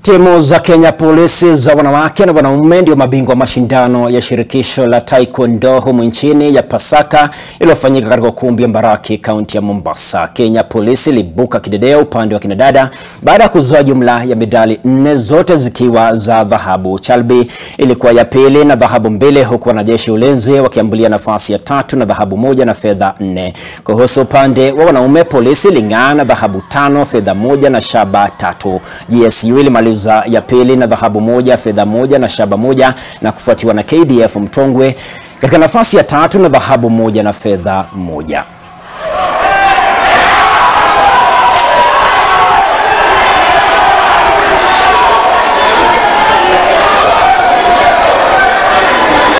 Timu za Kenya Police za wanawake na wanaume ndio mabingwa mashindano ya shirikisho la Taekwondo humu nchini ya Pasaka iliyofanyika katika ukumbi wa Mbaraki, kaunti ya Mombasa. Kenya Police ilibuka kidedea upande wa kinadada baada ya kuzoa jumla ya medali nne, zote zikiwa za dhahabu. Chalbi ilikuwa ya pili na dhahabu mbili, huku wanajeshi ulinzi wakiambulia nafasi ya tatu na dhahabu moja na fedha nne. Kuhusu upande wa wanaume, polisi iling'aa na dhahabu tano, fedha moja na shaba tatu. GSU ilimaliza ya pili na dhahabu moja, fedha moja na shaba moja, na kufuatiwa na KDF Mtongwe katika nafasi ya tatu na dhahabu moja na fedha moja.